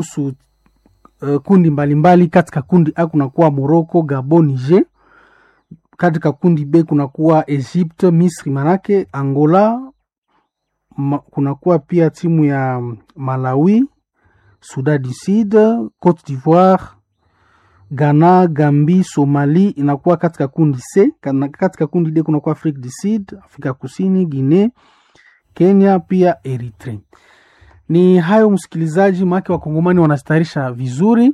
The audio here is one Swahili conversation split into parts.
kuhusu uh, kundi mbalimbali mbali. Katika kundi A kunakuwa Morocco, Gabon, Niger. Katika kundi B kunakuwa Egypte, Misri manake Angola ma, kunakuwa pia timu ya Malawi, Sudan du Sud, Cote d'Ivoire, Ghana, Gambi, Somali inakuwa katika kundi C. Katika kundi D kunakuwa Afrique du Sud, Afrika Kusini, Guinea, Kenya pia Eritrea. Ni hayo msikilizaji, maake wakongomani wanastarisha vizuri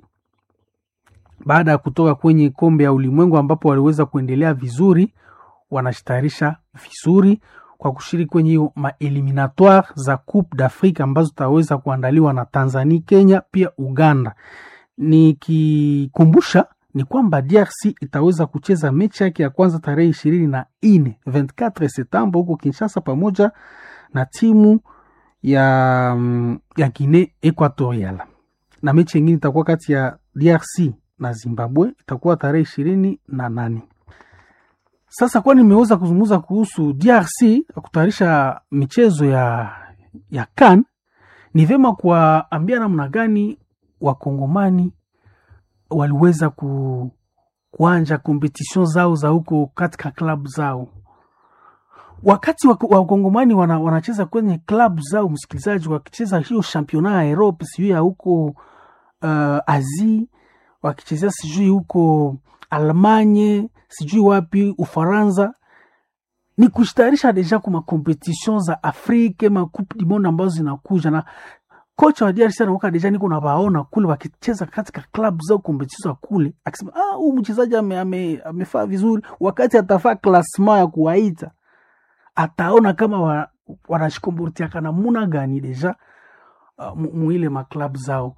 baada ya kutoka kwenye kombe ya ulimwengu ambapo waliweza kuendelea vizuri, wanashitayarisha vizuri kwa kushiriki kwenye hiyo maeliminatoire za Coupe d'Afrique ambazo zitaweza kuandaliwa na Tanzania, Kenya pia Uganda. Nikikumbusha ni kwamba DRC itaweza kucheza mechi yake ya kwanza tarehe ishirini na nne 24 Septemba huko Kinshasa pamoja na timu ya, ya Guinea Equatorial, na mechi yengine itakuwa kati ya DRC na Zimbabwe itakuwa tarehe ishirini na nane. Sasa kwa nimeweza kuzungumza kuhusu DRC kutayarisha michezo ya, ya CAN, ni vyema kuwaambia namna gani wakongomani waliweza ku, kuanja kompetision zao za huko katika klabu zao wakati wakongomani wana, wanacheza kwenye klabu zao, msikilizaji, wakicheza hiyo championnat ya Europe sijui ya huko uh, Asie, wakichezea sijui huko Almanye sijui wapi Ufaransa, ni kushitayarisha deja kwa makompetition za Afrika ma coupe du monde ambazo zinakuja, na kocha wa DRC anaoka deja, niko na baona kule wakicheza katika klabu zao kompetition kule, akisema ah, huyu mchezaji amefaa ame, ame vizuri, wakati atafaa klasma ya kuwaita ataona kama wa, wanashikombortiaka namuna gani deja uh, muile maklabu zao.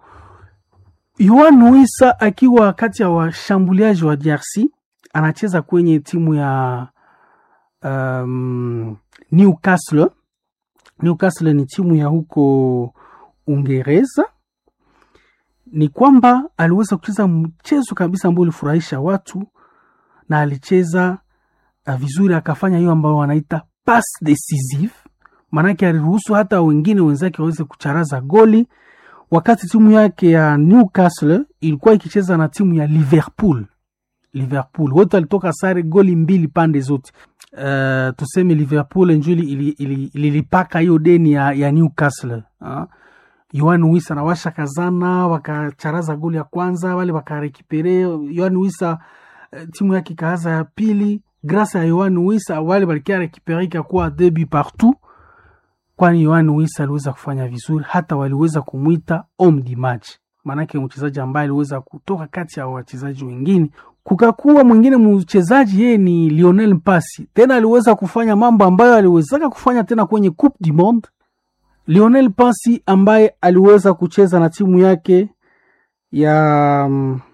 Yoan Wissa akiwa kati ya washambuliaji wa DRC anacheza kwenye timu ya um, Newcastle. Newcastle ni timu ya huko Uingereza. Ni kwamba aliweza kucheza mchezo kabisa ambao ulifurahisha watu na alicheza uh, vizuri, akafanya hiyo ambayo wanaita pass decisive, maanake aliruhusu hata wengine wenzake waweze kucharaza goli, wakati timu yake ya Newcastle ilikuwa ikicheza na timu ya Liverpool. Liverpool wote walitoka sare goli mbili pande zote. Uh, tuseme Liverpool njuli ililipaka hiyo deni ya, ya Newcastle uh. Yohan Wissa na washa kazana wakacharaza goli ya kwanza, wale wakarekipere. Yohan Wissa uh, timu yake ikaanza ya pili grâce ya Yohan Wissa wale walikia rekipere ikakuwa debi partout, kwani Yohan Wissa aliweza kufanya vizuri, hata waliweza kumwita homme du match, maanake mchezaji ambaye aliweza kutoka kati ya wachezaji wengine. Kukakuwa mwingine mchezaji yeye ni Lionel Mpasi, tena aliweza kufanya mambo ambayo aliwezaka kufanya tena kwenye Coupe du Monde. Lionel Mpasi ambaye aliweza kucheza na timu yake ya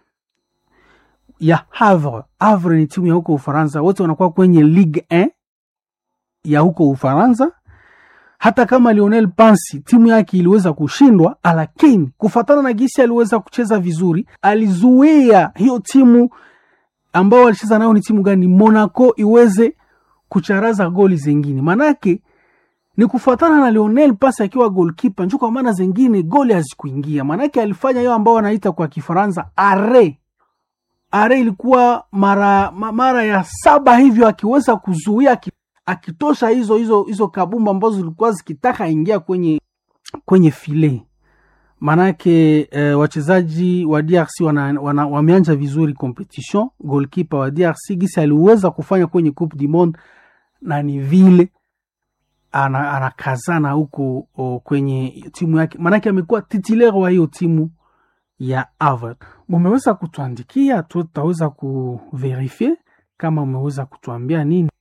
ya Havre. Havre ni timu ya huko Ufaransa, wote wanakuwa kwenye Ligue 1 ya huko Ufaransa. Hata kama Lionel Pansi timu yake iliweza kushindwa, lakini kufatana na gisi aliweza kucheza vizuri, alizuia hiyo timu ambao walicheza nayo ni timu gani, Monaco, iweze kucharaza goli zengine. Manake ni kufatana na Lionel Pasi akiwa goalkeeper njo, kwa maana zengine goli hazikuingia. Manake alifanya hiyo ambao wanaita kwa Kifaransa are are ilikuwa mara mara ya saba hivyo, akiweza kuzuia akitosha hizo hizo hizo kabumba ambazo zilikuwa zikitaka ingia kwenye kwenye file. Manake eh, wachezaji wa DRC wana, wana, wameanja vizuri competition. Goalkeeper wa DRC gisi aliweza kufanya kwenye Coupe du Monde na ni vile anakazana ana huko kwenye timu yake, manake amekuwa titulaire wa hiyo timu ya Havre. Mumeweza kutuandikia, tutaweza kuverifie kama umeweza kutuambia nini